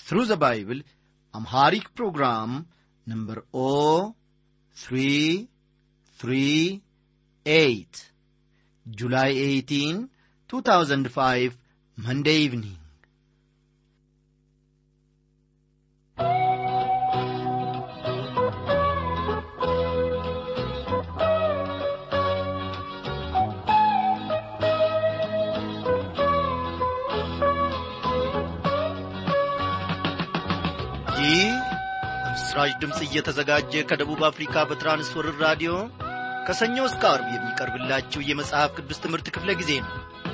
Through the Bible, Amharic program number O three three eight, July 18, 2005, Monday evening. ይህ በምስራች ድምፅ እየተዘጋጀ ከደቡብ አፍሪካ በትራንስወርር ራዲዮ ከሰኞ እስከ አርብ የሚቀርብላችሁ የመጽሐፍ ቅዱስ ትምህርት ክፍለ ጊዜ ነው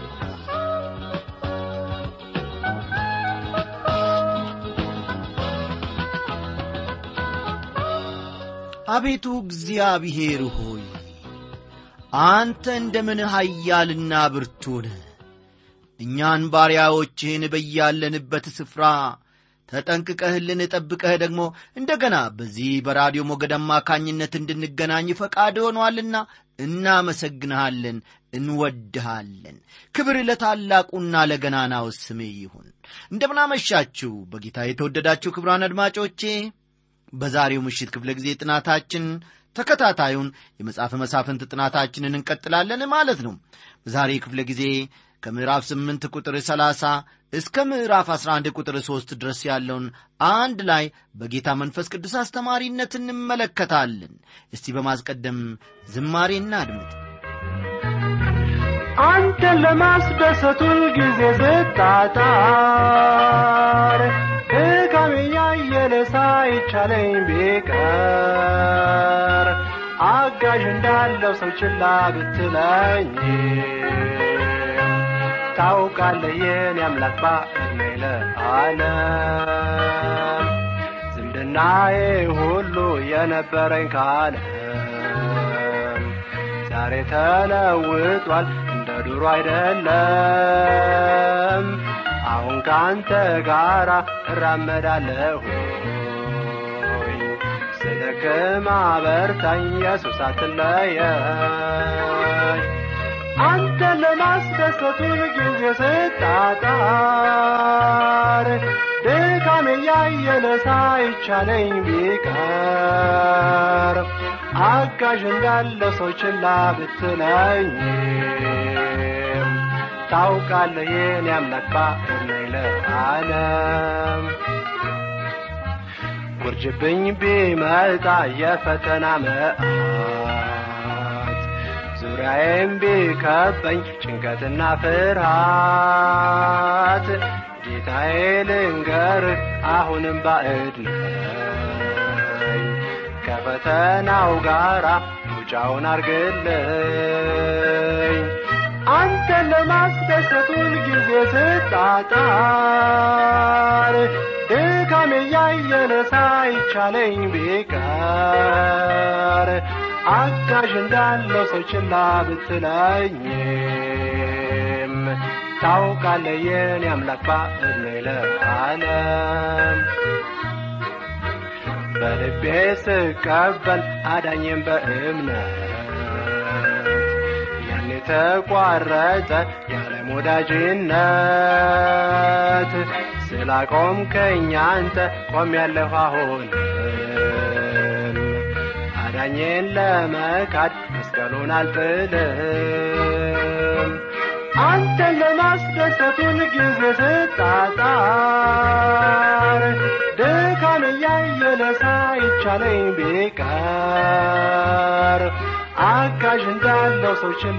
አቤቱ እግዚአብሔር ሆይ አንተ እንደምን ኃያልና ብርቱ ነህ እኛን ባሪያዎችህን በያለንበት ስፍራ ተጠንቅቀህልን ጠብቀህ ደግሞ እንደገና በዚህ በራዲዮ ሞገድ አማካኝነት እንድንገናኝ ፈቃድ ሆኗልና እናመሰግንሃለን እንወድሃለን ክብር ለታላቁና ለገናናው ስሜ ይሁን እንደምናመሻችሁ በጌታ የተወደዳችሁ ክብራን አድማጮቼ በዛሬው ምሽት ክፍለ ጊዜ ጥናታችን ተከታታዩን የመጽሐፈ መሳፍንት ጥናታችንን እንቀጥላለን ማለት ነው በዛሬ ክፍለ ጊዜ ከምዕራፍ 8 ቁጥር 30 እስከ ምዕራፍ 11 ቁጥር 3 ድረስ ያለውን አንድ ላይ በጌታ መንፈስ ቅዱስ አስተማሪነት እንመለከታለን እስቲ በማስቀደም ዝማሬ እናድምጥ አንተን ለማስደሰቱ ጊዜ ስጣጣር ድካሜ ያየለ ሳይቻለኝ ቢቀር አጋዥ እንዳለው ሰው ችላ ብትለኝ ታውቃለህ የኔ አምላክ ባዕድሜ ለዓለም ዝምድናዬ ሁሉ የነበረኝ ካለም ዛሬ ተለውጧል እንደ ድሮ አይደለም አሁን ከአንተ ጋር እራመዳለሁኝ ስደክም አበርታኝ ኢየሱስ አትለየኝ አንተ ለማስደሰቱ ጊዜ ስጣጣር ድካሜ ያየለ ሳይቻለኝ ቢቀር አጋዥ እንዳለው ሰው ችላ ብትለኝም ታውቃለህ የኔ አምላክ ባዕድሜ ለዓለም ውርጅብኝ ቢመጣ የፈተና መዓት ዙሪያዬም ቢከበኝ ጭንቀትና ፍርሃት ጌታዬ ልንገርህ አሁንም ባዕድ ነኝ ከፈተናው ጋራ መውጫውን አርግልኝ አንተን ለማስደሰቱን ጊዜ ስጣጣር ድካሜ ያየለ ሳይቻለኝ ቢቀር አጋዥ እንዳለው ሰው ችላ ብትለኝም ታውቃለህ የኔ አምላክ ባዕድሜ ለዓለም በልቤ ስቀበል አዳኝም በእምነት ያን የተቋረጠ የዓለም ወዳጅነት ስላቆምከኝ አንተ ቆሜያለሁ አሁንም አዳኜን ለመካድ መስቀሉን አልጥልም አንተን ለማስደሰቱን ጊዜ ስጣጣር ድካም እያየለ ሳይቻለኝ ቢቀር አጋዥ እንዳለው ሰው ችላ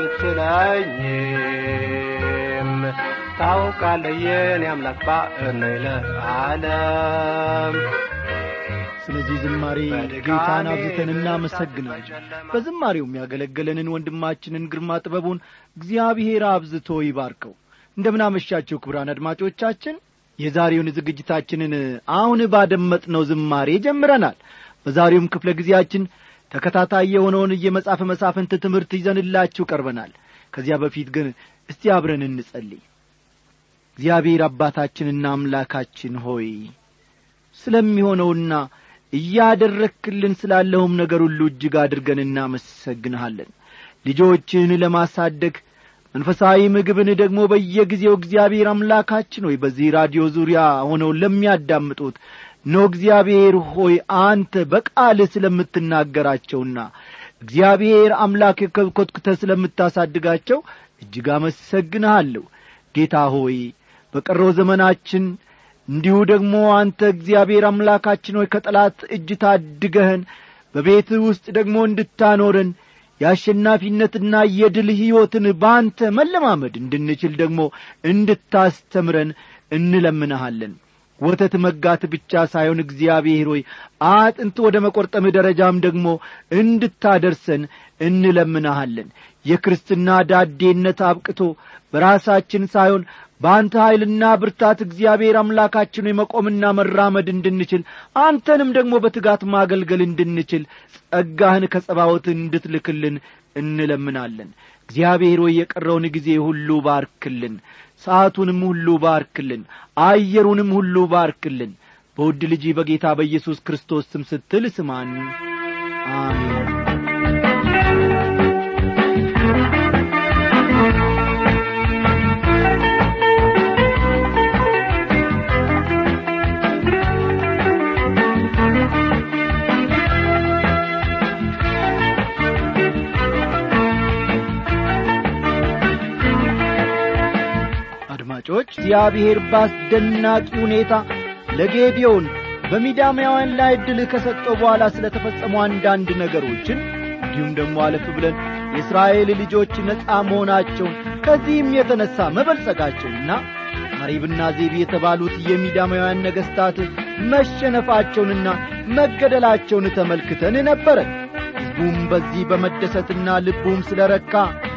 ብትለኝም ታውቃለህ የኔ አምላክ ባዕድ ነኝ ለዓለም ስለዚህ ዝማሬ ጌታን አብዝተን እናመሰግናለን በዝማሬው የሚያገለገለንን ወንድማችንን ግርማ ጥበቡን እግዚአብሔር አብዝቶ ይባርከው እንደምናመሻቸው ክቡራን አድማጮቻችን የዛሬውን ዝግጅታችንን አሁን ባደመጥነው ዝማሬ ጀምረናል በዛሬውም ክፍለ ጊዜያችን ተከታታይ የሆነውን የመጽሐፈ መሳፍንት ትምህርት ይዘንላችሁ ቀርበናል ከዚያ በፊት ግን እስቲ አብረን እንጸልይ እግዚአብሔር አባታችንና አምላካችን ሆይ ስለሚሆነውና እያደረክልን ስላለውም ነገር ሁሉ እጅግ አድርገን እናመሰግንሃለን ልጆችህን ለማሳደግ መንፈሳዊ ምግብን ደግሞ በየጊዜው እግዚአብሔር አምላካችን ሆይ በዚህ ራዲዮ ዙሪያ ሆነው ለሚያዳምጡት ኖ እግዚአብሔር ሆይ አንተ በቃልህ ስለምትናገራቸውና እግዚአብሔር አምላክ ኮትኩተ ስለምታሳድጋቸው እጅግ አመሰግንሃለሁ ጌታ ሆይ በቀረው ዘመናችን እንዲሁ ደግሞ አንተ እግዚአብሔር አምላካችን ሆይ ከጠላት እጅ ታድገህን በቤትህ ውስጥ ደግሞ እንድታኖረን የአሸናፊነትና የድል ሕይወትን በአንተ መለማመድ እንድንችል ደግሞ እንድታስተምረን እንለምንሃለን ወተት መጋት ብቻ ሳይሆን እግዚአብሔር ሆይ አጥንት ወደ መቈርጠምህ ደረጃም ደግሞ እንድታደርሰን እንለምንሃለን የክርስትና ዳዴነት አብቅቶ በራሳችን ሳይሆን በአንተ ኀይልና ብርታት እግዚአብሔር አምላካችን መቆምና መራመድ እንድንችል አንተንም ደግሞ በትጋት ማገልገል እንድንችል ጸጋህን ከጸባወት እንድትልክልን እንለምናለን እግዚአብሔር ሆይ የቀረውን ጊዜ ሁሉ ባርክልን ሰዓቱንም ሁሉ ባርክልን አየሩንም ሁሉ ባርክልን በውድ ልጅ በጌታ በኢየሱስ ክርስቶስ ስም ስትል ስማን አሜን አድማጮች እግዚአብሔር በአስደናቂ ሁኔታ ለጌዲዮን በሚዳማውያን ላይ ድል ከሰጠው በኋላ ስለ ተፈጸሙ አንዳንድ ነገሮችን እንዲሁም ደግሞ አለፍ ብለን የእስራኤል ልጆች ነፃ መሆናቸውን ከዚህም የተነሣ መበልጸጋቸውንና አሪብና ዜቢ የተባሉት የሚዳማውያን ነገሥታት መሸነፋቸውንና መገደላቸውን ተመልክተን ነበረ ሕዝቡም በዚህ በመደሰትና ልቡም ስለ ረካ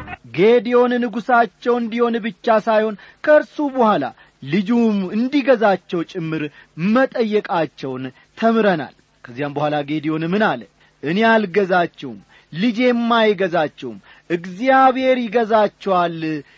ጌዲዮን ንጉሣቸው እንዲሆን ብቻ ሳይሆን ከእርሱ በኋላ ልጁም እንዲገዛቸው ጭምር መጠየቃቸውን ተምረናል ከዚያም በኋላ ጌዲዮን ምን አለ እኔ አልገዛችውም ልጄም አይገዛችውም እግዚአብሔር ይገዛቸዋል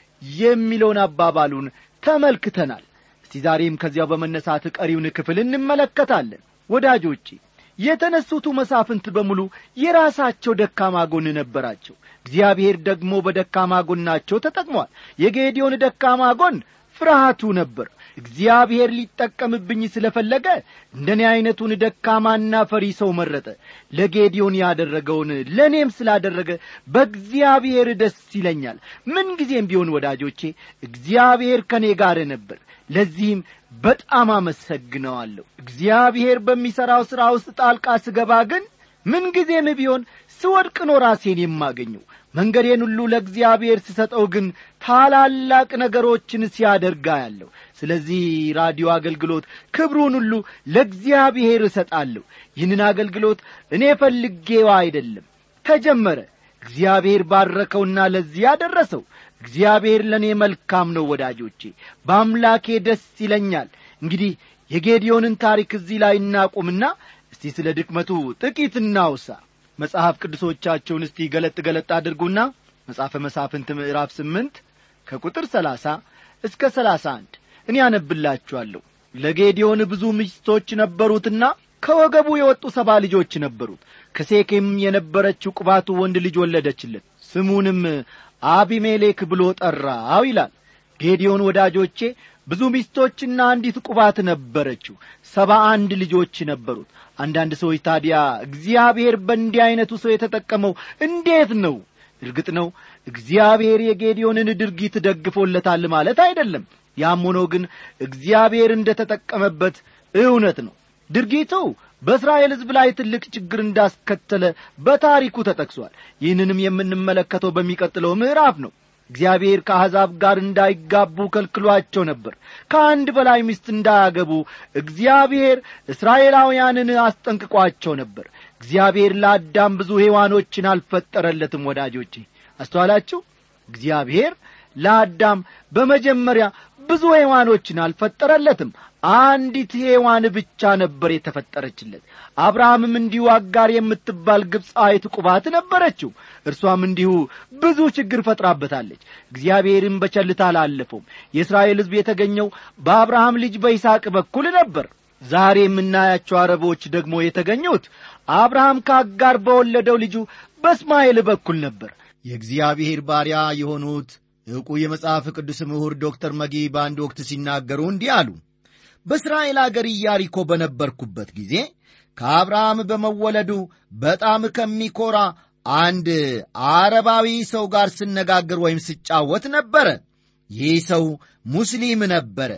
የሚለውን አባባሉን ተመልክተናል እስቲ ዛሬም ከዚያው በመነሳት ቀሪውን ክፍል እንመለከታለን ወዳጆቼ የተነሱቱ መሳፍንት በሙሉ የራሳቸው ደካማ ጎን ነበራቸው እግዚአብሔር ደግሞ በደካማ ጎናቸው ተጠቅሟል የጌዲዮን ደካማ ጎን ፍርሃቱ ነበር እግዚአብሔር ሊጠቀምብኝ ስለ ፈለገ እንደኔ ዐይነቱን ደካማና ፈሪ ሰው መረጠ ለጌዲዮን ያደረገውን ለእኔም ስላደረገ በእግዚአብሔር ደስ ይለኛል ምንጊዜም ቢሆን ወዳጆቼ እግዚአብሔር ከእኔ ጋር ነበር ለዚህም በጣም አመሰግነዋለሁ እግዚአብሔር በሚሠራው ሥራ ውስጥ ጣልቃ ስገባ ግን ምንጊዜም ቢሆን ስወድቅ ነው ራሴን የማገኘው መንገዴን ሁሉ ለእግዚአብሔር ስሰጠው ግን ታላላቅ ነገሮችን ሲያደርጋ ያለሁ ስለዚህ ራዲዮ አገልግሎት ክብሩን ሁሉ ለእግዚአብሔር እሰጣለሁ ይህንን አገልግሎት እኔ ፈልጌው አይደለም ተጀመረ እግዚአብሔር ባረከውና ለዚህ ያደረሰው እግዚአብሔር ለእኔ መልካም ነው ወዳጆቼ በአምላኬ ደስ ይለኛል እንግዲህ የጌዲዮንን ታሪክ እዚህ ላይ እናቁምና እስቲ ስለ ድክመቱ ጥቂት እናውሳ መጽሐፍ ቅዱሶቻቸውን እስቲ ገለጥ ገለጥ አድርጉና መጽሐፈ መሳፍንት ምዕራፍ ስምንት ከቁጥር ሰላሳ እስከ ሰላሳ አንድ እኔ አነብላችኋለሁ ለጌዲዮን ብዙ ሚስቶች ነበሩትና ከወገቡ የወጡ ሰባ ልጆች ነበሩት ከሴኬም የነበረችው ቁባቱ ወንድ ልጅ ወለደችለት ስሙንም አቢሜሌክ ብሎ ጠራው ይላል ጌዲዮን ወዳጆቼ ብዙ ሚስቶችና አንዲት ቁባት ነበረችው ሰባ አንድ ልጆች ነበሩት አንዳንድ ሰዎች ታዲያ እግዚአብሔር በእንዲህ ዐይነቱ ሰው የተጠቀመው እንዴት ነው እርግጥ ነው እግዚአብሔር የጌዲዮንን ድርጊት ደግፎለታል ማለት አይደለም ያም ሆኖ ግን እግዚአብሔር እንደ ተጠቀመበት እውነት ነው ድርጊቱ በእስራኤል ሕዝብ ላይ ትልቅ ችግር እንዳስከተለ በታሪኩ ተጠቅሷል ይህንንም የምንመለከተው በሚቀጥለው ምዕራፍ ነው እግዚአብሔር ከአሕዛብ ጋር እንዳይጋቡ ከልክሏቸው ነበር ከአንድ በላይ ሚስት እንዳያገቡ እግዚአብሔር እስራኤላውያንን አስጠንቅቋቸው ነበር እግዚአብሔር ለአዳም ብዙ ሔዋኖችን አልፈጠረለትም ወዳጆቼ አስተዋላችሁ እግዚአብሔር ለአዳም በመጀመሪያ ብዙ ሔዋኖችን አልፈጠረለትም አንዲት ሔዋን ብቻ ነበር የተፈጠረችለት አብርሃምም እንዲሁ አጋር የምትባል ግብፃዊት ቁባት ነበረችው እርሷም እንዲሁ ብዙ ችግር ፈጥራበታለች እግዚአብሔርም በቸልታ አላለፈውም የእስራኤል ሕዝብ የተገኘው በአብርሃም ልጅ በይስሐቅ በኩል ነበር ዛሬ የምናያቸው አረቦች ደግሞ የተገኙት አብርሃም ከአጋር በወለደው ልጁ በእስማኤል በኩል ነበር የእግዚአብሔር ባሪያ የሆኑት ዕውቁ የመጽሐፍ ቅዱስ ምሁር ዶክተር መጊ በአንድ ወቅት ሲናገሩ እንዲህ አሉ። በእስራኤል አገር ኢያሪኮ በነበርኩበት ጊዜ ከአብርሃም በመወለዱ በጣም ከሚኮራ አንድ አረባዊ ሰው ጋር ስነጋገር ወይም ስጫወት ነበረ። ይህ ሰው ሙስሊም ነበረ።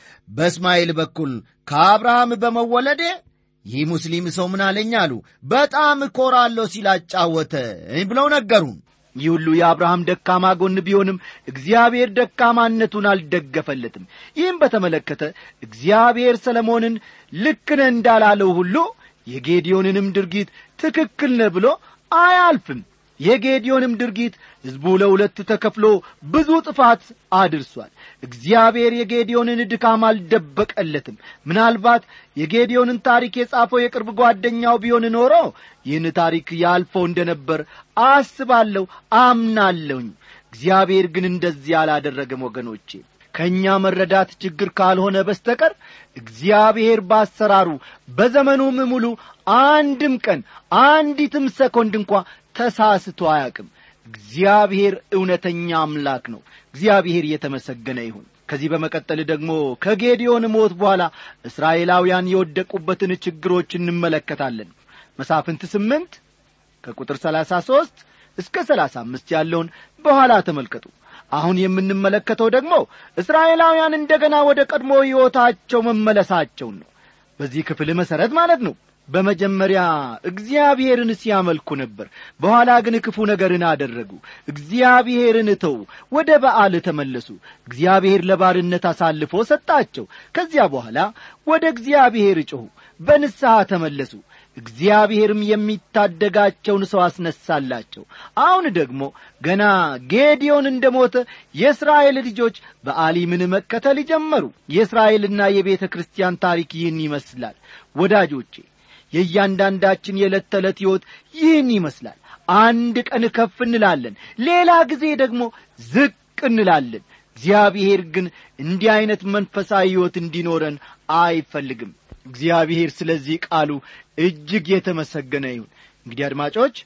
በእስማኤል በኩል ከአብርሃም በመወለዴ ይህ ሙስሊም ሰው ምን አለኝ አሉ። በጣም እኮራለሁ ሲል አጫወተኝ ብለው ነገሩን። ይህ ሁሉ የአብርሃም ደካማ ጎን ቢሆንም እግዚአብሔር ደካማነቱን አልደገፈለትም። ይህም በተመለከተ እግዚአብሔር ሰለሞንን ልክ ነህ እንዳላለው ሁሉ የጌዲዮንንም ድርጊት ትክክል ነህ ብሎ አያልፍም። የጌዲዮንም ድርጊት ሕዝቡ ለሁለት ተከፍሎ ብዙ ጥፋት አድርሷል። እግዚአብሔር የጌዲዮንን ድካም አልደበቀለትም። ምናልባት የጌዲዮንን ታሪክ የጻፈው የቅርብ ጓደኛው ቢሆን ኖሮ ይህን ታሪክ ያልፈው እንደነበር አስባለሁ፣ አምናለሁኝ። እግዚአብሔር ግን እንደዚህ አላደረገም። ወገኖቼ ከእኛ መረዳት ችግር ካልሆነ በስተቀር እግዚአብሔር በአሰራሩ በዘመኑም ሙሉ አንድም ቀን አንዲትም ሰኮንድ እንኳ ተሳስቶ አያውቅም። እግዚአብሔር እውነተኛ አምላክ ነው። እግዚአብሔር እየተመሰገነ ይሁን። ከዚህ በመቀጠል ደግሞ ከጌዲዮን ሞት በኋላ እስራኤላውያን የወደቁበትን ችግሮች እንመለከታለን። መሳፍንት ስምንት ከቁጥር ሰላሳ ሦስት እስከ ሰላሳ አምስት ያለውን በኋላ ተመልከቱ። አሁን የምንመለከተው ደግሞ እስራኤላውያን እንደገና ወደ ቀድሞ ሕይወታቸው መመለሳቸውን ነው። በዚህ ክፍል መሠረት ማለት ነው። በመጀመሪያ እግዚአብሔርን ሲያመልኩ ነበር። በኋላ ግን ክፉ ነገርን አደረጉ። እግዚአብሔርን ተዉ፣ ወደ በዓል ተመለሱ። እግዚአብሔር ለባርነት አሳልፎ ሰጣቸው። ከዚያ በኋላ ወደ እግዚአብሔር ጮኹ፣ በንስሐ ተመለሱ። እግዚአብሔርም የሚታደጋቸውን ሰው አስነሳላቸው። አሁን ደግሞ ገና ጌዲዮን እንደ ሞተ የእስራኤል ልጆች በአሊምን መከተል ጀመሩ። የእስራኤልና የቤተ ክርስቲያን ታሪክ ይህን ይመስላል ወዳጆቼ የእያንዳንዳችን የዕለት ተዕለት ሕይወት ይህን ይመስላል። አንድ ቀን ከፍ እንላለን፣ ሌላ ጊዜ ደግሞ ዝቅ እንላለን። እግዚአብሔር ግን እንዲህ ዐይነት መንፈሳዊ ሕይወት እንዲኖረን አይፈልግም። እግዚአብሔር ስለዚህ ቃሉ እጅግ የተመሰገነ ይሁን። እንግዲህ አድማጮች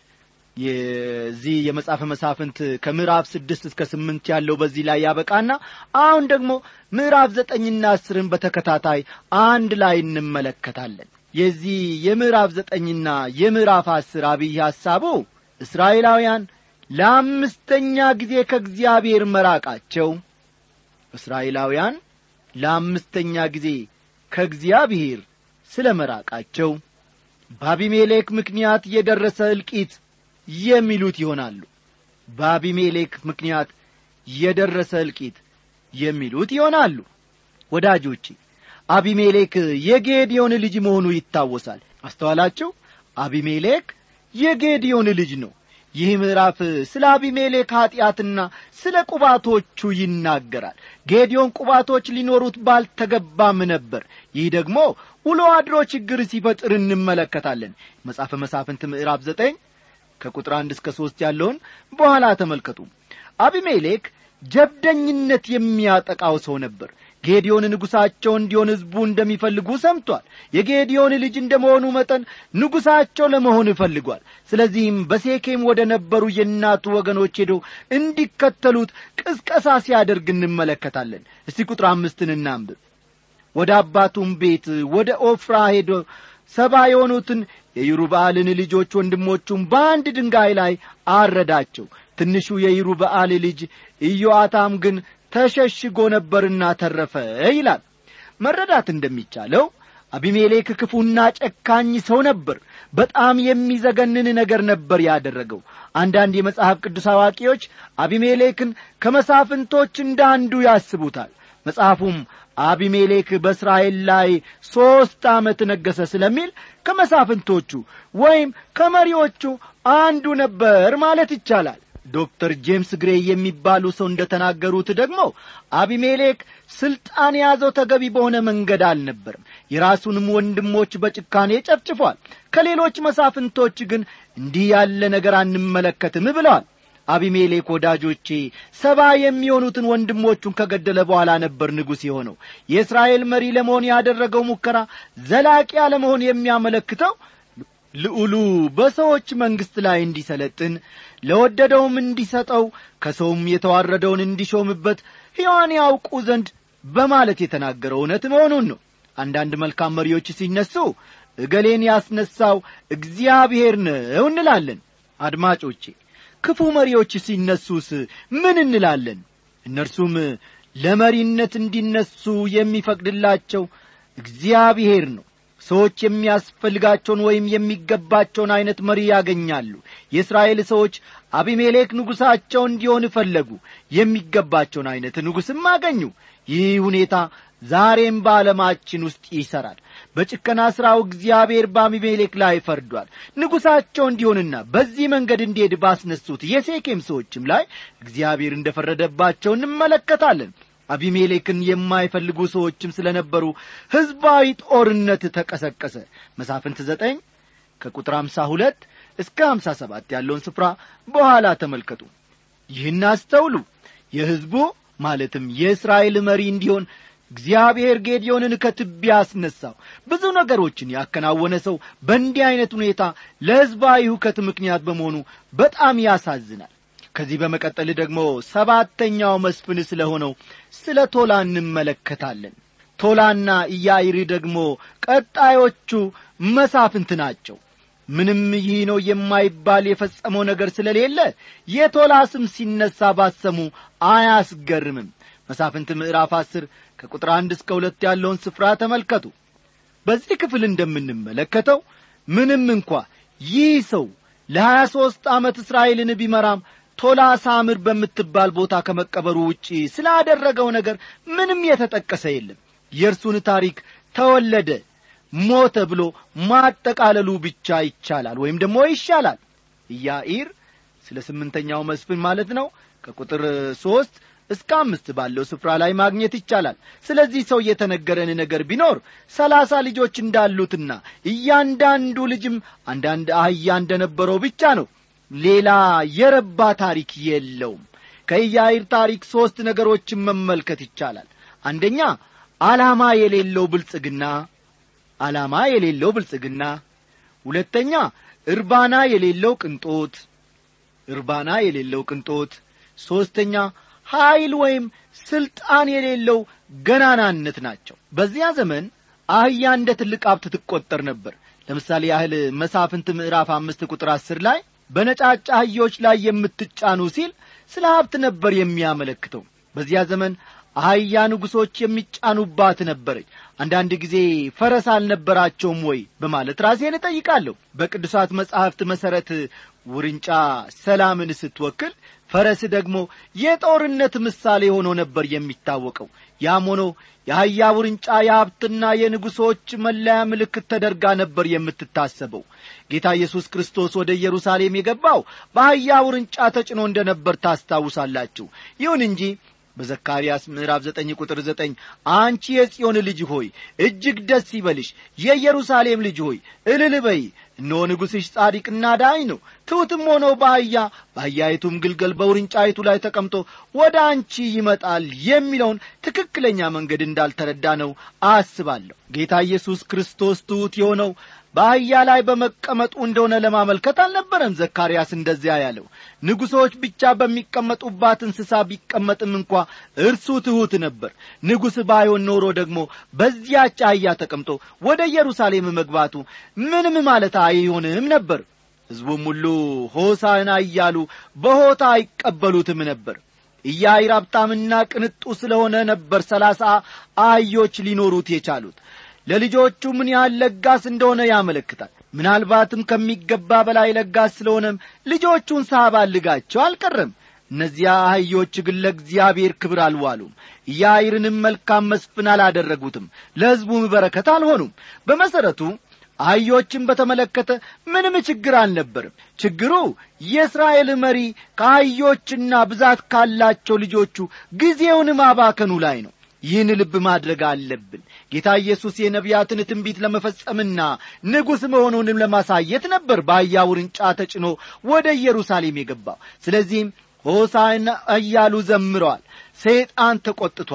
የዚህ የመጽሐፈ መሳፍንት ከምዕራፍ ስድስት እስከ ስምንት ያለው በዚህ ላይ ያበቃና አሁን ደግሞ ምዕራፍ ዘጠኝና አስርን በተከታታይ አንድ ላይ እንመለከታለን። የዚህ የምዕራፍ ዘጠኝና የምዕራፍ አስር አብይ ሐሳቡ እስራኤላውያን ለአምስተኛ ጊዜ ከእግዚአብሔር መራቃቸው እስራኤላውያን ለአምስተኛ ጊዜ ከእግዚአብሔር ስለ መራቃቸው በአቢሜሌክ ምክንያት የደረሰ እልቂት የሚሉት ይሆናሉ። በአቢሜሌክ ምክንያት የደረሰ እልቂት የሚሉት ይሆናሉ። ወዳጆቼ አቢሜሌክ የጌዲዮን ልጅ መሆኑ ይታወሳል። አስተዋላችሁ? አቢሜሌክ የጌዲዮን ልጅ ነው። ይህ ምዕራፍ ስለ አቢሜሌክ ኀጢአትና ስለ ቁባቶቹ ይናገራል። ጌዲዮን ቁባቶች ሊኖሩት ባልተገባም ነበር። ይህ ደግሞ ውሎ አድሮ ችግር ሲፈጥር እንመለከታለን። መጽሐፈ መሳፍንት ምዕራፍ ዘጠኝ ከቁጥር አንድ እስከ ሦስት ያለውን በኋላ ተመልከቱ። አቢሜሌክ ጀብደኝነት የሚያጠቃው ሰው ነበር። ጌዲዮን ንጉሣቸው እንዲሆን ሕዝቡ እንደሚፈልጉ ሰምቷል። የጌዲዮን ልጅ እንደ መሆኑ መጠን ንጉሣቸው ለመሆን ይፈልጓል። ስለዚህም በሴኬም ወደ ነበሩ የእናቱ ወገኖች ሄዶ እንዲከተሉት ቅስቀሳ ሲያደርግ እንመለከታለን። እስቲ ቁጥር አምስትን እናንብብ። ወደ አባቱም ቤት ወደ ኦፍራ ሄዶ ሰባ የሆኑትን የይሩበአልን ልጆች ወንድሞቹም በአንድ ድንጋይ ላይ አረዳቸው። ትንሹ የይሩበአል ልጅ ኢዮአታም ግን ተሸሽጎ ነበርና ተረፈ ይላል። መረዳት እንደሚቻለው አቢሜሌክ ክፉና ጨካኝ ሰው ነበር። በጣም የሚዘገንን ነገር ነበር ያደረገው። አንዳንድ የመጽሐፍ ቅዱስ አዋቂዎች አቢሜሌክን ከመሳፍንቶች እንደ አንዱ ያስቡታል። መጽሐፉም አቢሜሌክ በእስራኤል ላይ ሦስት ዓመት ነገሠ ስለሚል ከመሳፍንቶቹ ወይም ከመሪዎቹ አንዱ ነበር ማለት ይቻላል። ዶክተር ጄምስ ግሬይ የሚባሉ ሰው እንደ ተናገሩት ደግሞ አቢሜሌክ ሥልጣን የያዘው ተገቢ በሆነ መንገድ አልነበርም። የራሱንም ወንድሞች በጭካኔ ጨፍጭፏል። ከሌሎች መሳፍንቶች ግን እንዲህ ያለ ነገር አንመለከትም ብለዋል። አቢሜሌክ ወዳጆቼ ሰባ የሚሆኑትን ወንድሞቹን ከገደለ በኋላ ነበር ንጉሥ የሆነው። የእስራኤል መሪ ለመሆን ያደረገው ሙከራ ዘላቂ አለመሆን የሚያመለክተው ልዑሉ በሰዎች መንግሥት ላይ እንዲሰለጥን ለወደደውም እንዲሰጠው ከሰውም የተዋረደውን እንዲሾምበት ሕያዋን ያውቁ ዘንድ በማለት የተናገረው እውነት መሆኑን ነው አንዳንድ መልካም መሪዎች ሲነሱ እገሌን ያስነሳው እግዚአብሔር ነው እንላለን አድማጮቼ ክፉ መሪዎች ሲነሱስ ምን እንላለን እነርሱም ለመሪነት እንዲነሱ የሚፈቅድላቸው እግዚአብሔር ነው ሰዎች የሚያስፈልጋቸውን ወይም የሚገባቸውን ዐይነት መሪ ያገኛሉ የእስራኤል ሰዎች አቢሜሌክ ንጉሣቸው እንዲሆን ፈለጉ የሚገባቸውን ዐይነት ንጉሥም አገኙ ይህ ሁኔታ ዛሬም በዓለማችን ውስጥ ይሠራል በጭከና ሥራው እግዚአብሔር በአቢሜሌክ ላይ ፈርዷል ንጉሣቸው እንዲሆንና በዚህ መንገድ እንዲሄድ ባስነሱት የሴኬም ሰዎችም ላይ እግዚአብሔር እንደ ፈረደባቸው እንመለከታለን አቢሜሌክን የማይፈልጉ ሰዎችም ስለ ነበሩ ሕዝባዊ ጦርነት ተቀሰቀሰ መሳፍንት ዘጠኝ ከቁጥር አምሳ ሁለት እስከ አምሳ ሰባት ያለውን ስፍራ በኋላ ተመልከቱ ይህን አስተውሉ የሕዝቡ ማለትም የእስራኤል መሪ እንዲሆን እግዚአብሔር ጌዲዮንን ከትቢያ አስነሳው ብዙ ነገሮችን ያከናወነ ሰው በእንዲህ ዐይነት ሁኔታ ለሕዝባዊ ሁከት ምክንያት በመሆኑ በጣም ያሳዝናል ከዚህ በመቀጠል ደግሞ ሰባተኛው መስፍን ስለ ሆነው ስለ ቶላ እንመለከታለን ቶላና ኢያይሪ ደግሞ ቀጣዮቹ መሳፍንት ናቸው ምንም ይህ ነው የማይባል የፈጸመው ነገር ስለሌለ የቶላ ስም ሲነሳ ባሰሙ አያስገርምም መሳፍንት ምዕራፍ አስር ከቁጥር አንድ እስከ ሁለት ያለውን ስፍራ ተመልከቱ በዚህ ክፍል እንደምንመለከተው ምንም እንኳ ይህ ሰው ለሀያ ሦስት ዓመት እስራኤልን ቢመራም ቶላ ሳምር በምትባል ቦታ ከመቀበሩ ውጪ ስላደረገው ነገር ምንም የተጠቀሰ የለም የእርሱን ታሪክ ተወለደ ሞተ ብሎ ማጠቃለሉ ብቻ ይቻላል ወይም ደግሞ ይሻላል ኢያኢር ስለ ስምንተኛው መስፍን ማለት ነው ከቁጥር ሦስት እስከ አምስት ባለው ስፍራ ላይ ማግኘት ይቻላል ስለዚህ ሰው የተነገረን ነገር ቢኖር ሰላሳ ልጆች እንዳሉትና እያንዳንዱ ልጅም አንዳንድ አህያ እንደነበረው ብቻ ነው ሌላ የረባ ታሪክ የለውም ከኢያይር ታሪክ ሦስት ነገሮችን መመልከት ይቻላል አንደኛ ዓላማ የሌለው ብልጽግና ዓላማ የሌለው ብልጽግና ሁለተኛ እርባና የሌለው ቅንጦት እርባና የሌለው ቅንጦት ሦስተኛ ኀይል ወይም ሥልጣን የሌለው ገናናነት ናቸው በዚያ ዘመን አህያ እንደ ትልቅ ሀብት ትቈጠር ነበር ለምሳሌ ያህል መሳፍንት ምዕራፍ አምስት ቁጥር አስር ላይ በነጫጭ አህዮች ላይ የምትጫኑ ሲል ስለ ሀብት ነበር የሚያመለክተው በዚያ ዘመን አህያ ንጉሶች የሚጫኑባት ነበረች አንዳንድ ጊዜ ፈረስ አልነበራቸውም ወይ በማለት ራሴን እጠይቃለሁ በቅዱሳት መጻሕፍት መሠረት ውርንጫ ሰላምን ስትወክል ፈረስ ደግሞ የጦርነት ምሳሌ ሆኖ ነበር የሚታወቀው ያም ሆኖ የአህያ ውርንጫ የሀብትና የንጉሶች መለያ ምልክት ተደርጋ ነበር የምትታሰበው ጌታ ኢየሱስ ክርስቶስ ወደ ኢየሩሳሌም የገባው በአህያ ውርንጫ ተጭኖ እንደ ነበር ታስታውሳላችሁ ይሁን እንጂ በዘካርያስ ምዕራፍ ዘጠኝ ቁጥር ዘጠኝ አንቺ የጽዮን ልጅ ሆይ እጅግ ደስ ይበልሽ የኢየሩሳሌም ልጅ ሆይ እልል በይ እነሆ ንጉሥሽ ጻዲቅና ዳኝ ነው ትሑትም ሆኖ በአህያ በአህያይቱም ግልገል በውርንጫይቱ ላይ ተቀምጦ ወደ አንቺ ይመጣል የሚለውን ትክክለኛ መንገድ እንዳልተረዳ ነው አስባለሁ ጌታ ኢየሱስ ክርስቶስ ትሑት የሆነው በአህያ ላይ በመቀመጡ እንደሆነ ለማመልከት አልነበረም ዘካርያስ እንደዚያ ያለው ንጉሶች ብቻ በሚቀመጡባት እንስሳ ቢቀመጥም እንኳ እርሱ ትሑት ነበር ንጉሥ ባይሆን ኖሮ ደግሞ በዚያች አህያ ተቀምጦ ወደ ኢየሩሳሌም መግባቱ ምንም ማለት አይሆንም ነበር ሕዝቡም ሁሉ ሆሳና እያሉ በሆታ አይቀበሉትም ነበር ኢያይር ሀብታምና ቅንጡ ስለሆነ ነበር ሰላሳ አህዮች ሊኖሩት የቻሉት ለልጆቹ ምን ያህል ለጋስ እንደሆነ ያመለክታል ምናልባትም ከሚገባ በላይ ለጋስ ስለሆነም ልጆቹን ሳባልጋቸው አልቀረም እነዚያ አህዮች ግን ለእግዚአብሔር ክብር አልዋሉም ኢያይርንም መልካም መስፍን አላደረጉትም ለሕዝቡም በረከት አልሆኑም በመሠረቱ አህዮችን በተመለከተ ምንም ችግር አልነበርም ችግሩ የእስራኤል መሪ ከአህዮችና ብዛት ካላቸው ልጆቹ ጊዜውን ማባከኑ ላይ ነው ይህን ልብ ማድረግ አለብን ጌታ ኢየሱስ የነቢያትን ትንቢት ለመፈጸምና ንጉሥ መሆኑንም ለማሳየት ነበር በአህያ ውርንጫ ተጭኖ ወደ ኢየሩሳሌም የገባው ስለዚህም ሆሳዕና እያሉ ዘምረዋል ሰይጣን ተቈጥቷል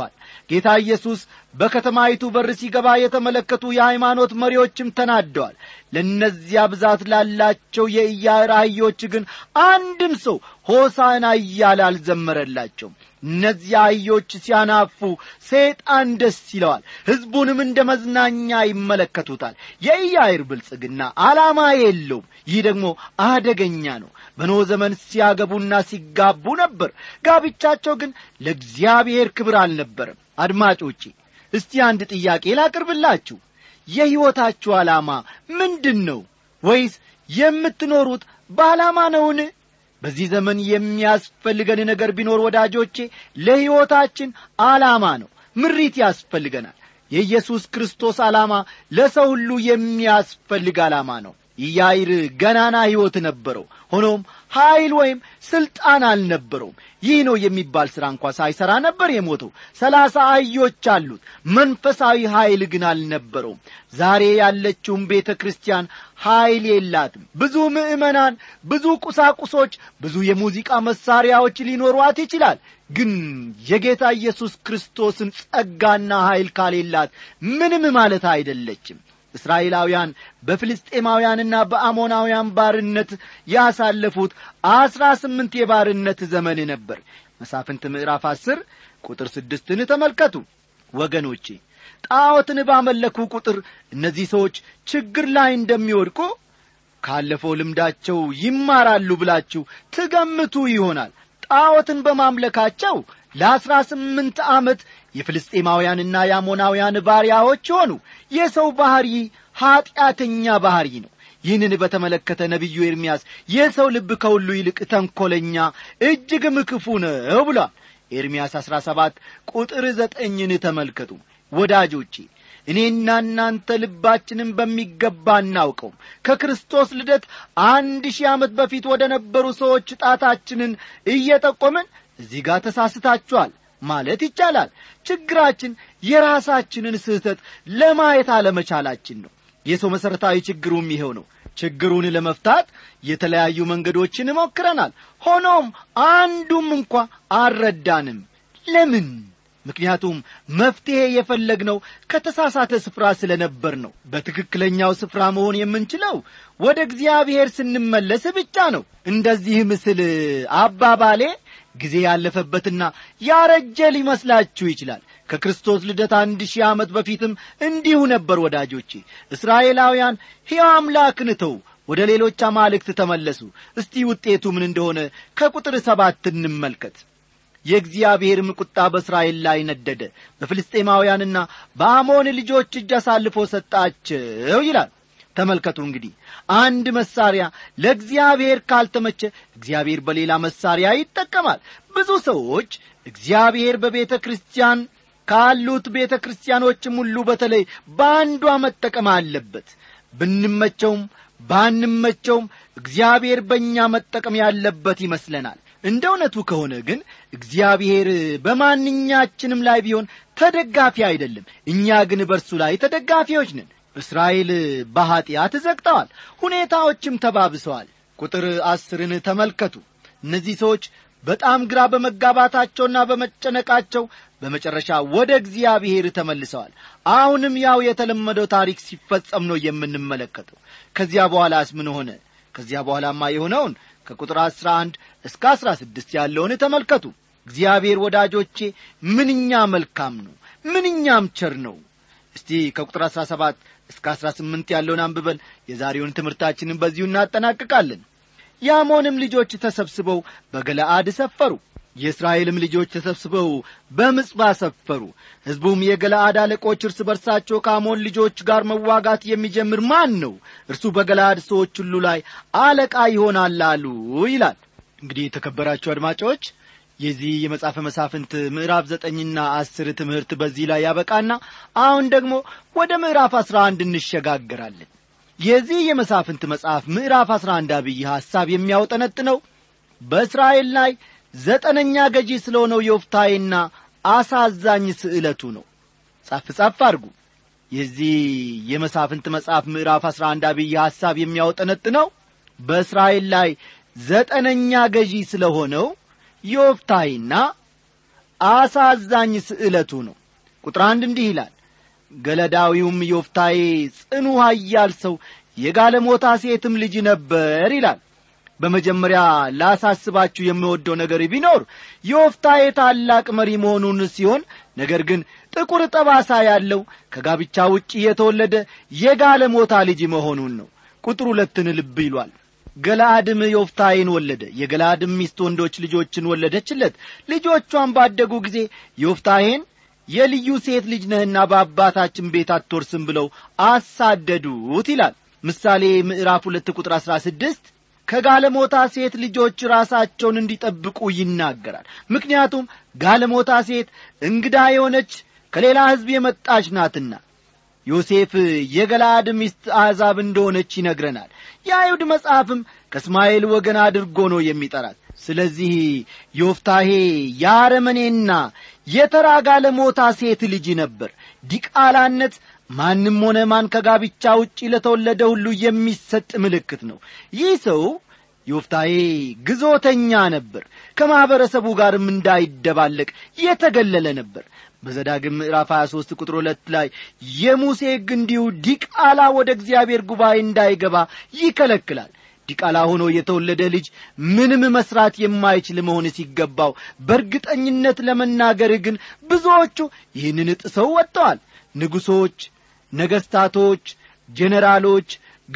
ጌታ ኢየሱስ በከተማይቱ በር ሲገባ የተመለከቱ የሃይማኖት መሪዎችም ተናደዋል ለእነዚያ ብዛት ላላቸው የኢያዕር አህዮች ግን አንድም ሰው ሆሳና እያለ አልዘመረላቸውም እነዚያ አህዮች ሲያናፉ ሰይጣን ደስ ይለዋል ሕዝቡንም እንደ መዝናኛ ይመለከቱታል የኢያዕር ብልጽግና ዓላማ የለውም ይህ ደግሞ አደገኛ ነው በኖ ዘመን ሲያገቡና ሲጋቡ ነበር ጋብቻቸው ግን ለእግዚአብሔር ክብር አልነበረም አድማጮቼ እስቲ አንድ ጥያቄ ላቅርብላችሁ የሕይወታችሁ ዓላማ ምንድን ነው ወይስ የምትኖሩት በዓላማ ነውን በዚህ ዘመን የሚያስፈልገን ነገር ቢኖር ወዳጆቼ ለሕይወታችን ዓላማ ነው ምሪት ያስፈልገናል የኢየሱስ ክርስቶስ ዓላማ ለሰው ሁሉ የሚያስፈልግ ዓላማ ነው ኢያይር ገናና ሕይወት ነበረው ሆኖም ኀይል ወይም ሥልጣን አልነበረውም ይህ ነው የሚባል ሥራ እንኳ ሳይሠራ ነበር የሞተው ሰላሳ አህዮች አሉት መንፈሳዊ ኀይል ግን አልነበረውም ዛሬ ያለችውም ቤተ ክርስቲያን ኀይል የላትም ብዙ ምዕመናን ብዙ ቁሳቁሶች ብዙ የሙዚቃ መሣሪያዎች ሊኖሯት ይችላል ግን የጌታ ኢየሱስ ክርስቶስን ጸጋና ኀይል ካሌላት ምንም ማለት አይደለችም እስራኤላውያን በፍልስጤማውያንና በአሞናውያን ባርነት ያሳለፉት አስራ ስምንት የባርነት ዘመን ነበር መሳፍንት ምዕራፍ አስር ቁጥር ስድስትን ተመልከቱ ወገኖቼ ጣዖትን ባመለኩ ቁጥር እነዚህ ሰዎች ችግር ላይ እንደሚወድቁ ካለፈው ልምዳቸው ይማራሉ ብላችሁ ትገምቱ ይሆናል ጣዖትን በማምለካቸው ለአስራ ስምንት ዓመት የፍልስጤማውያንና የአሞናውያን ባሪያዎች ሆኑ የሰው ባሕሪ ኀጢአተኛ ባሕሪ ነው ይህንን በተመለከተ ነቢዩ ኤርምያስ የሰው ልብ ከሁሉ ይልቅ ተንኰለኛ እጅግም ክፉ ነው ብሏል ኤርምያስ አሥራ ሰባት ቁጥር ዘጠኝን ተመልከቱ ወዳጆቼ እኔና እናንተ ልባችንን በሚገባ እናውቀውም ከክርስቶስ ልደት አንድ ሺህ ዓመት በፊት ወደ ነበሩ ሰዎች ጣታችንን እየጠቆምን እዚህ ጋር ተሳስታችኋል ማለት ይቻላል ችግራችን የራሳችንን ስህተት ለማየት አለመቻላችን ነው የሰው መሠረታዊ ችግሩም ይኸው ነው ችግሩን ለመፍታት የተለያዩ መንገዶችን ሞክረናል ሆኖም አንዱም እንኳ አልረዳንም ለምን ምክንያቱም መፍትሔ የፈለግነው ከተሳሳተ ስፍራ ስለ ነበር ነው በትክክለኛው ስፍራ መሆን የምንችለው ወደ እግዚአብሔር ስንመለስ ብቻ ነው እንደዚህ ምስል አባባሌ ጊዜ ያለፈበትና ያረጀ ሊመስላችሁ ይችላል ከክርስቶስ ልደት አንድ ሺህ ዓመት በፊትም እንዲሁ ነበር ወዳጆቼ እስራኤላውያን ሕያው አምላክን ተው ወደ ሌሎች አማልክት ተመለሱ እስቲ ውጤቱ ምን እንደሆነ ከቁጥር ሰባት እንመልከት የእግዚአብሔርም ቁጣ በእስራኤል ላይ ነደደ በፍልስጤማውያንና በአሞን ልጆች እጅ አሳልፎ ሰጣቸው ይላል ተመልከቱ እንግዲህ አንድ መሳሪያ ለእግዚአብሔር ካልተመቸ እግዚአብሔር በሌላ መሳሪያ ይጠቀማል ብዙ ሰዎች እግዚአብሔር በቤተ ክርስቲያን ካሉት ቤተ ክርስቲያኖችም ሁሉ በተለይ በአንዷ መጠቀም አለበት ብንመቸውም ባንመቸውም እግዚአብሔር በእኛ መጠቀም ያለበት ይመስለናል እንደ እውነቱ ከሆነ ግን እግዚአብሔር በማንኛችንም ላይ ቢሆን ተደጋፊ አይደለም እኛ ግን በእርሱ ላይ ተደጋፊዎች ነን እስራኤል በኀጢአት ዘግተዋል ሁኔታዎችም ተባብሰዋል ቁጥር አስርን ተመልከቱ እነዚህ ሰዎች በጣም ግራ በመጋባታቸውና በመጨነቃቸው በመጨረሻ ወደ እግዚአብሔር ተመልሰዋል አሁንም ያው የተለመደው ታሪክ ሲፈጸም ነው የምንመለከተው ከዚያ በኋላስ ምን ሆነ ከዚያ በኋላማ የሆነውን ከቁጥር አሥራ አንድ እስከ አሥራ ስድስት ያለውን ተመልከቱ እግዚአብሔር ወዳጆቼ ምንኛ መልካም ነው ምንኛም ቸር ነው እስቲ ከቁጥር አሥራ ሰባት እስከ አሥራ ስምንት ያለውን አንብበን የዛሬውን ትምህርታችንን በዚሁ እናጠናቅቃለን የአሞንም ልጆች ተሰብስበው በገለአድ ሰፈሩ የእስራኤልም ልጆች ተሰብስበው በምጽባ ሰፈሩ ሕዝቡም የገለአድ አለቆች እርስ በርሳቸው ከአሞን ልጆች ጋር መዋጋት የሚጀምር ማን ነው እርሱ በገለአድ ሰዎች ሁሉ ላይ አለቃ ይሆናል አሉ ይላል እንግዲህ የተከበራችሁ አድማጮች የዚህ የመጽሐፈ መሳፍንት ምዕራፍ ዘጠኝና አስር ትምህርት በዚህ ላይ ያበቃና አሁን ደግሞ ወደ ምዕራፍ አስራ አንድ እንሸጋገራለን የዚህ የመሳፍንት መጽሐፍ ምዕራፍ አስራ አንድ አብይ ሐሳብ የሚያውጠነጥነው በእስራኤል ላይ ዘጠነኛ ገዢ ስለሆነው የወፍታይና አሳዛኝ ስዕለቱ ነው ጻፍ ጻፍ አድርጉ የዚህ የመሳፍንት መጽሐፍ ምዕራፍ አስራ አንድ አብይ ሐሳብ የሚያውጠነጥነው በእስራኤል ላይ ዘጠነኛ ገዢ ስለሆነው ዮፍታይና አሳዛኝ ስዕለቱ ነው ቁጥር አንድ እንዲህ ይላል ገለዳዊውም ዮፍታዬ ጽኑ ኃያል ሰው የጋለሞታ ሴትም ልጅ ነበር ይላል በመጀመሪያ ላሳስባችሁ የምወደው ነገር ቢኖር ዮፍታዬ ታላቅ መሪ መሆኑን ሲሆን ነገር ግን ጥቁር ጠባሳ ያለው ከጋብቻ ውጭ የተወለደ የጋለሞታ ልጅ መሆኑን ነው ቁጥር ሁለትን ልብ ይሏል ገላአድም ዮፍታይን ወለደ የገላአድም ሚስት ወንዶች ልጆችን ወለደችለት ልጆቿን ባደጉ ጊዜ ዮፍታሄን የልዩ ሴት ልጅ ነህና በአባታችን ቤት አትወርስም ብለው አሳደዱት ይላል ምሳሌ ምዕራፍ ሁለት ቁጥር አሥራ ስድስት ከጋለሞታ ሴት ልጆች ራሳቸውን እንዲጠብቁ ይናገራል ምክንያቱም ጋለሞታ ሴት እንግዳ የሆነች ከሌላ ሕዝብ የመጣች ናትና ዮሴፍ የገላአድ ሚስት አሕዛብ እንደሆነች ይነግረናል የአይሁድ መጽሐፍም ከእስማኤል ወገን አድርጎ ነው የሚጠራት ስለዚህ ዮፍታሄ የአረመኔና የተራ ጋለሞታ ሴት ልጅ ነበር ዲቃላነት ማንም ሆነ ማን ከጋብቻ ውጪ ለተወለደ ሁሉ የሚሰጥ ምልክት ነው ይህ ሰው ዮፍታሄ ግዞተኛ ነበር ከማኅበረሰቡ ጋርም እንዳይደባለቅ የተገለለ ነበር በዘዳግም ምዕራፍ 23 ቁጥር ሁለት ላይ የሙሴ ሕግ እንዲሁ ዲቃላ ወደ እግዚአብሔር ጉባኤ እንዳይገባ ይከለክላል ዲቃላ ሆኖ የተወለደ ልጅ ምንም መስራት የማይችል መሆን ሲገባው በእርግጠኝነት ለመናገር ግን ብዙዎቹ ይህንን ጥሰው ወጥተዋል ንጉሶች ነገሥታቶች ጄኔራሎች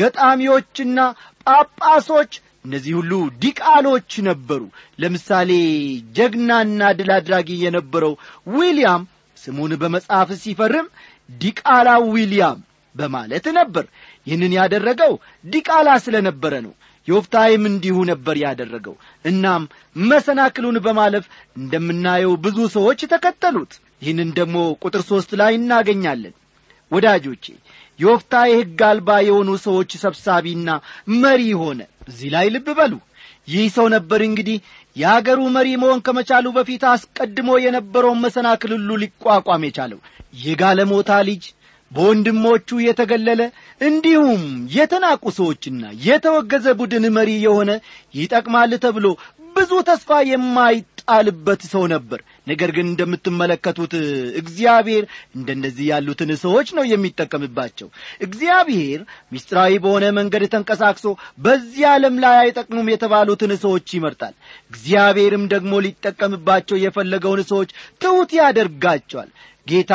ገጣሚዎችና ጳጳሶች እነዚህ ሁሉ ዲቃሎች ነበሩ ለምሳሌ ጀግናና ድል አድራጊ የነበረው ዊልያም ስሙን በመጽሐፍ ሲፈርም ዲቃላ ዊልያም በማለት ነበር ይህንን ያደረገው ዲቃላ ስለ ነበረ ነው ዮፍታይም እንዲሁ ነበር ያደረገው እናም መሰናክሉን በማለፍ እንደምናየው ብዙ ሰዎች ተከተሉት ይህንን ደግሞ ቁጥር ሦስት ላይ እናገኛለን ወዳጆቼ ዮፍታሔ ሕግ አልባ የሆኑ ሰዎች ሰብሳቢና መሪ ሆነ እዚህ ላይ ልብ በሉ ይህ ሰው ነበር እንግዲህ የአገሩ መሪ መሆን ከመቻሉ በፊት አስቀድሞ የነበረውን መሰናክል ሁሉ ሊቋቋም የቻለው የጋለሞታ ልጅ በወንድሞቹ የተገለለ እንዲሁም የተናቁ ሰዎችና የተወገዘ ቡድን መሪ የሆነ ይጠቅማል ተብሎ ብዙ ተስፋ የማይጣልበት ሰው ነበር ነገር ግን እንደምትመለከቱት እግዚአብሔር እንደነዚህ ያሉትን ሰዎች ነው የሚጠቀምባቸው እግዚአብሔር ምስጢራዊ በሆነ መንገድ ተንቀሳቅሶ በዚህ ዓለም ላይ አይጠቅሙም የተባሉትን ሰዎች ይመርጣል እግዚአብሔርም ደግሞ ሊጠቀምባቸው የፈለገውን ሰዎች ትሑት ያደርጋቸዋል ጌታ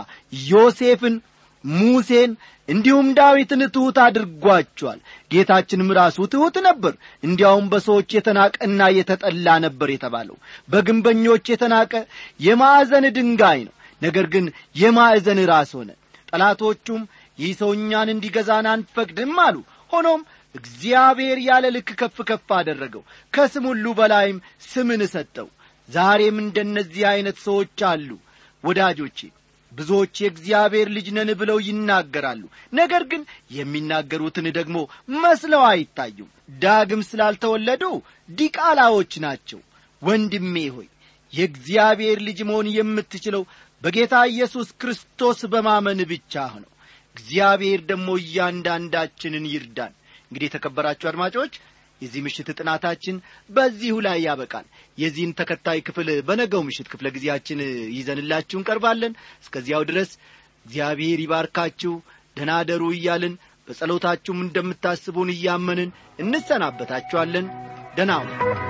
ዮሴፍን ሙሴን እንዲሁም ዳዊትን ትሑት አድርጓቸዋል ጌታችንም ራሱ ትሑት ነበር እንዲያውም በሰዎች የተናቀና የተጠላ ነበር የተባለው በግንበኞች የተናቀ የማዕዘን ድንጋይ ነው ነገር ግን የማዕዘን ራስ ሆነ ጠላቶቹም ይህ ሰው እኛን እንዲገዛን አንፈቅድም አሉ ሆኖም እግዚአብሔር ያለ ልክ ከፍ ከፍ አደረገው ከስም ሁሉ በላይም ስምን ሰጠው ዛሬም እንደነዚህ ዐይነት ሰዎች አሉ ወዳጆቼ ብዙዎች የእግዚአብሔር ልጅ ነን ብለው ይናገራሉ ነገር ግን የሚናገሩትን ደግሞ መስለው አይታዩም ዳግም ስላልተወለዱ ዲቃላዎች ናቸው ወንድሜ ሆይ የእግዚአብሔር ልጅ መሆን የምትችለው በጌታ ኢየሱስ ክርስቶስ በማመን ብቻ ነው እግዚአብሔር ደግሞ እያንዳንዳችንን ይርዳን እንግዲህ የተከበራችሁ አድማጮች የዚህ ምሽት ጥናታችን በዚሁ ላይ ያበቃል የዚህን ተከታይ ክፍል በነገው ምሽት ክፍለ ጊዜያችን ይዘንላችሁ እንቀርባለን እስከዚያው ድረስ እግዚአብሔር ይባርካችሁ ደናደሩ እያልን በጸሎታችሁም እንደምታስቡን እያመንን እንሰናበታችኋለን ደናው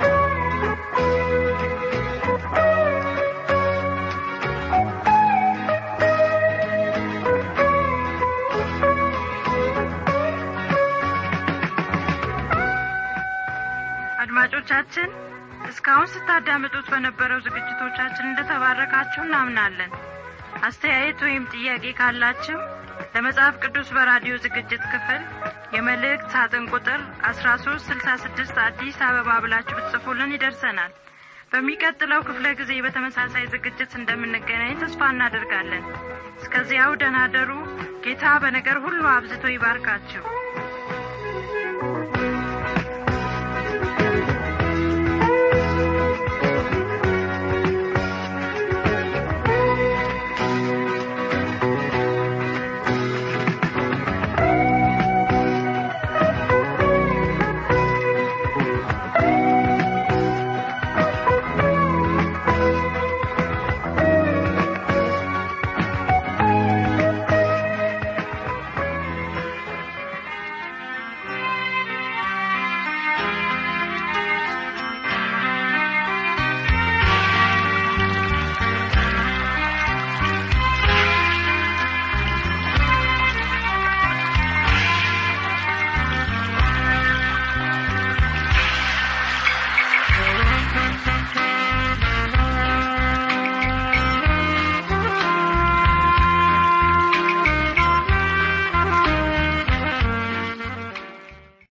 አድማጮቻችን እስካሁን ስታዳምጡት በነበረው ዝግጅቶቻችን እንደተባረካችሁ እናምናለን አስተያየት ወይም ጥያቄ ካላችሁ ለመጽሐፍ ቅዱስ በራዲዮ ዝግጅት ክፍል የመልእክት ሳጥን ቁጥር አስራ ሶስት ስልሳ ስድስት አዲስ አበባ ብላችሁ ብትጽፉልን ይደርሰናል በሚቀጥለው ክፍለ ጊዜ በተመሳሳይ ዝግጅት እንደምንገናኝ ተስፋ እናደርጋለን እስከዚያው ደናደሩ ጌታ በነገር ሁሉ አብዝቶ ይባርካችሁ